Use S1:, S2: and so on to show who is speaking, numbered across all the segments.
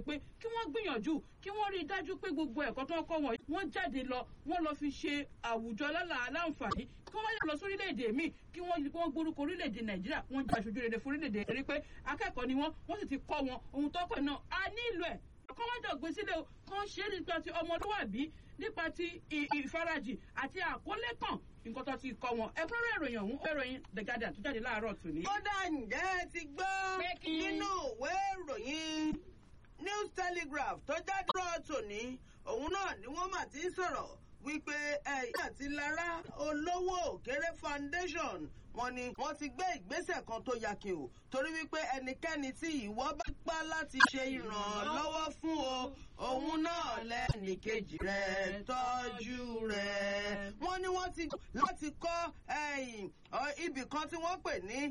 S1: pé kí wọ́n gbìyànjú kí wọ́n rí i dájú pé gbogbo ẹ̀kọ́ tó ń kọ́ wọn wọ́n jáde lọ wọ́n lọ fi ṣe àwùjọ lálà aláǹfààní kí wọ́n yà lọ sórílẹ̀-èdè míì kí wọ́n kí wọ́n gbórúkọ orílẹ̀-èdè nàìjíríà wọ́n jẹ́ aṣojú rere fún orílẹ̀-èdè rí pé akẹ́kọ̀ọ́ ni wọ́n wọ́n sì ti kọ́ wọn ohun tó kọ̀ náà a nílò ẹ̀ kọ́ wọ́n jọ gbé sílẹ̀ o kàn ṣe é nípa ti ọmọlúwàbí nípa ti ìfarajì àti àkólé kan nǹkan tó ti kọ́ wọn ẹ̀kúnrẹ́rẹ́ ìròyìn ọ̀hún ó ìròyìn the guardian tó jáde láàárọ̀ tòní.
S2: kódà ǹjẹ́ ẹ ti gbọ́
S1: Pé kí-
S2: nínú ìwé ìròyìn news telegraph tó jáde rọ̀ tòní òun náà ni wọ́n mà ti ń sọ̀rọ̀ wípé ẹ̀yìn àti lára olówó òkèrè foundation wọ́n ní wọ́n ti gbé ìgbésẹ̀ kan tó yakin o torí wípé ẹnikẹ́ni tí ìwọ bá pa láti ṣe ìrànlọ́wọ́ fún o òun náà lẹ́nìkejì rẹ̀ tọ́jú rẹ̀ wọ́n ní wọ́n ti láti kọ́ ẹ̀yìn ibì kan tí wọ́n pè ní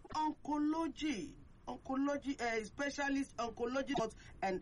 S2: oncology oncology uh, specialist oncology and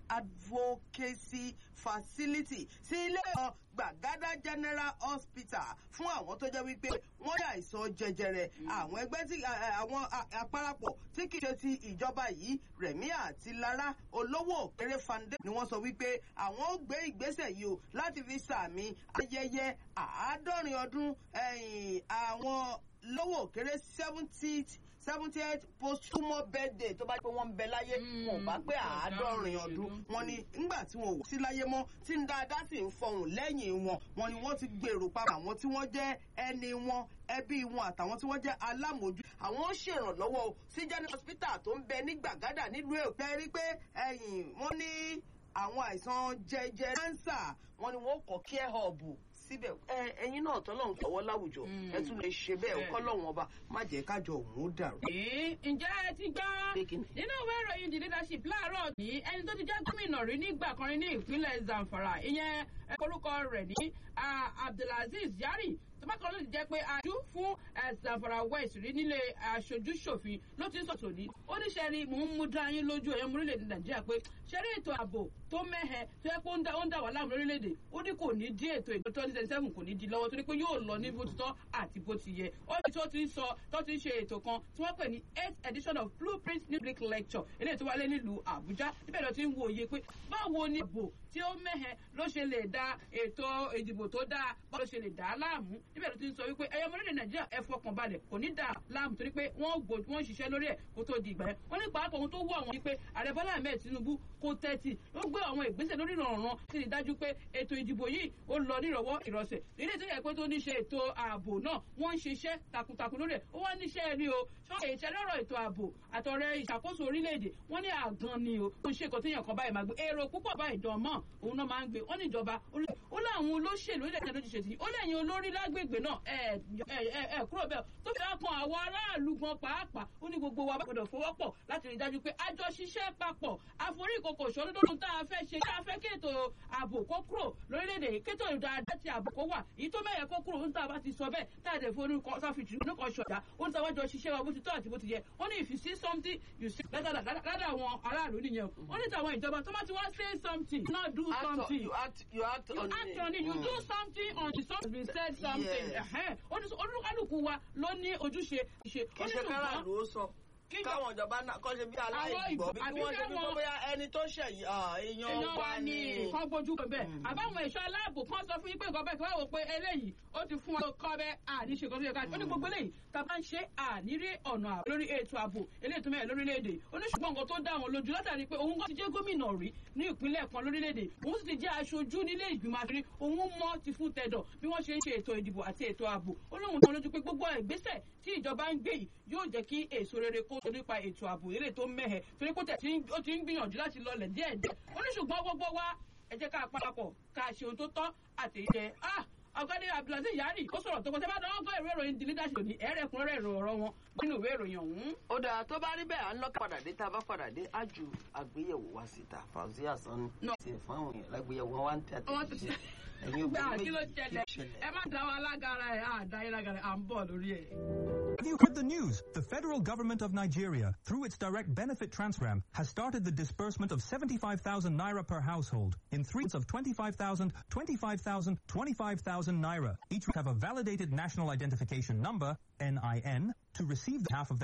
S2: advocacy facility sí ilé ọ̀ gbàgádà general hospital fún àwọn tó jẹ́ wípé wọ́n yà àìsàn jẹjẹrẹ àwọn ẹgbẹ́ tí àwọn àparapọ̀ tí kì í ṣe ti ìjọba yìí rẹ̀mí àti lára olówó òkèrè foundation ni wọ́n sọ wípé àwọn ó gbé ìgbésẹ̀ yìí o láti fi sàmì ayẹyẹ àádọ́rin ọdún ẹ̀yìn àwọn lówó òkèrè seventieth seventieth posthumous birthday tó bá pé wọ́n ń bẹ láyé wọn ò bá pé àádọ́rin ọdún wọn ni ńgbà tí wọn ò sí láyé mọ́ tí ń dáadáa sì ń fọhùn lẹ́yìn wọn wọn ni wọ́n ti gbèrò papọ̀ àwọn tí wọ́n jẹ́ ẹni wọn ẹbí wọn àtàwọn tí wọ́n jẹ́ alámòójú àwọn ó ṣèrànlọ́wọ́ o sí general hospital tó ń bẹ ní gbàgádà nílùú èkó ẹ rí pé ẹ̀yìn wọ́n ní àwọn àìsàn jẹjẹrẹ kánsà wọn ni wọ́n kọ́ care hub síbẹ̀ ẹ ẹyin náà tọ́lọ́run tọwọ́ láwùjọ ẹ tún lè ṣe bẹ́ẹ̀ kọ́ lọ́wọ́n ọba má jẹ́ kájọ òun ó dàrú.
S1: ǹjẹ́ ẹ ti gbọ́ nínú ìwé ìròyìn the leadership láàárọ̀ ní ẹni tó ti jẹ́ gómìnà rí nígbà kan rí ní ìpínlẹ̀ zamfara ìyẹn orúkọ rẹ̀ ní abdulaziz yari tọ́bákan ló ti jẹ́ pé ajú fún zamfara west rí nílé aṣojú ṣòfin ló ti ń sọ̀tò ní ó ní sẹ́rí mò ń mú dá yín lójú ẹ̀yẹ́ orílẹ̀-èdè nàìjíríà pé sẹ́rí ètò ààbò tó mẹ́hẹ tó yẹ pé ó ń dà wà láàmú lórílẹ̀-èdè ó ní kò ní dí ètò ètò twenty twenty seven kò ní di lọ́wọ́ torí pé yóò lọ ní bó ti tọ́ àti bó ti yẹ ó ní tó ti ń sọ tó ti ń ṣe ètò kan tí wọ́n pè ní eighth edition of blueprint public lecture eléyìí tó wálé nílùú àbújá níbẹ̀ ló ti ń wo òye pé báwo ni ààbò tí ó mẹ́hẹ ló ṣe lè da ètò ìdìbò tó dáa báwo ló ṣe lè dá a láàmú níbẹ̀ ló ti ń sọ wípé ẹyọ ọmọdé nàìjíríà ẹ fọkàn balẹ̀ kò ní dà á láàmú torí pé wọ́n gbò wọ́n ṣiṣẹ́ lórí ẹ̀ kó tó di ìgbà yẹn wọ́n ní pàápàá ohun tó wù àwọn ni pé ààrẹ bọ́lá ahmed tinubu kó tẹ́tì ó gbé àwọn ìgbésẹ̀ lórí ìrànràn sí ni dájú pé ètò ìdìbò yìí ó lọ nírọ̀wọ́ ìrọ̀sẹ̀ ilé tó yẹ pé tó ní ṣe ètò ààbò náà wọ́n ń ṣiṣẹ́ takuntakun lórí ẹ̀ ó wá níṣẹ́ rí o ṣọ́ọ̀ṣì ìṣẹ́lẹ́rọ̀ ètò ààbò àtọ̀rẹ́ ìṣàkóso orílẹ̀-èdè wọ́n ní àgàn ni o ó ń ṣe nǹkan tó yàn kan báyìí máa gbé èrò púpọ̀ báyìí dán mọ́ òun náà máa ń gbé wọ́n ní ìjọba ó láwọn olóṣèlú ilẹ̀ ìjọba lójúṣe tì ó lẹ́yìn olórí lágbègbè náà ẹ̀ ẹ̀ kúrò bẹ́ẹ̀ tó fi kan àwọn aráàlú gan pàápàá ó ní gbogbo wa gbọdọ̀ fọwọ́pọ̀ láti rí dájú pé àjọ ṣiṣẹ́ papọ̀ àforíkòkò ìṣòro tó tá a fẹ́ ṣe tá a fẹ́ kí ètò ààbò kó kúrò lórílẹ̀‐èdè kétò ìdáadáa ti ààbò kó wà èyí tó mẹ́yẹ kó kúrò ń tá a bá ti sọ bẹ́ẹ̀ tá a dẹ̀ fún orúkọ sáfìtì orúkọ ṣọ̀dá ó ń tàwájọ ṣiṣẹ́ wa bó ti tọ́ àti bó ti yẹ ó ní if you see something you see ládà àwọn aráàlú nìyẹn ó ní tàwọn ìjọba tó bá ti wá say something not do something
S2: you act you act
S1: you
S2: on
S1: act
S2: it.
S1: on it you do something on the something been said something
S2: Yes.
S1: ẹ̀hẹ́n. ó ní olúkálùkù wa ló ní ojúṣe ìṣe
S2: kì í ṣe káràlú ó sọ
S1: Kíjọ-
S2: káwọn ìjọba náà kọ́ ṣe bí aláìgbọ́
S1: ìgbọ́-
S2: bí
S1: àbí
S2: wọ́n ṣe bí
S1: káwọn-
S2: kọ́ bóyá ẹni tó ṣẹ̀yìn èèyàn
S1: èèyàn
S2: wa
S1: wa
S2: ni.
S1: ni kán gbójú kan bẹ́ẹ̀ àbáwọn ẹ̀ṣọ́ aláàbò kan sọ fún yín pé nǹkan bẹ́ẹ̀ kí wọ́n wò pé eléyìí ó ti fún wọn kọ́ bẹ́ẹ̀ àní ṣe kan tó yẹ ká ó ní gbogbo eléyìí tá a bá ń ṣe àní rí ọ̀nà àbò lórí ètò ààbò eléyìí tó mẹ́rin lórílẹ̀‐èdè oníṣùgbọ́n nǹkan tó dá àwọn lójú látàrí pé òun kan ti jẹ́ gómìnà rí ní ìpínlẹ̀ kan lórílẹ̀‐èdè òun sì ti jẹ́ aṣojú nílé ìgbìmọ̀ àṣírí òun mọ́ ti fún tẹ̀dọ̀ bí wọ́n ṣe ń ṣe ètò ìdìbò àti ètò ààbò ó lóun tó lójú pé gbogbo ìgbésẹ̀ tí ìjọba ń gbé yìí yóò jẹ́ kí èso rere kó tó nípa ètò ààbò eré tó mẹ́hẹ̀ torí pé ó tẹ̀ tí ń- ó ti ń gbìyànjú láti lọlẹ̀ díẹ̀díẹ̀ ó ní ṣùgbọ́n gbogbo wa ẹ jẹ́ ká parapọ̀ ká ṣe ohun tó tọ́ àti ìjẹ ah ọ̀gbẹ́ni abdulaziz yari ó sọ̀rọ̀ tó kọ́ tẹ́ bá dáwọ́ gbọ́ ìwé ìròyìn the leadership ní ẹ̀rẹ́kùnrẹ́rẹ́ èrò ọ̀rọ̀ wọn nínú ìwé ìròyìn ọ̀hún.
S2: ó dáa tó bá rí bẹ́ẹ̀ à ń lọ́kàn padà dé tá a bá padà dé á ju àgbéyẹ̀wò wá síta fàùsí àsán
S1: No.
S2: ti fún àwọn èèyàn lágbéyẹ̀wò wọn wá ń tẹ̀
S1: Wọ́n ti-
S2: ẹ̀yin
S1: gbà
S2: obìnrin
S1: kí ló
S2: méjì
S1: ṣẹlẹ̀
S2: kí ló
S1: ẹ má dá wa lágara ẹ̀ á dá yín lágara ẹ̀ à ń bọ̀ lórí ẹ̀.
S3: Have you heard the news? The federal government of Nigeria, through its direct benefit transfer, has started the disbursement of 75,000 naira per household in three months of 25,000, 25,000, 25,000 naira. Each have a validated national identification number, NIN, to receive the half of their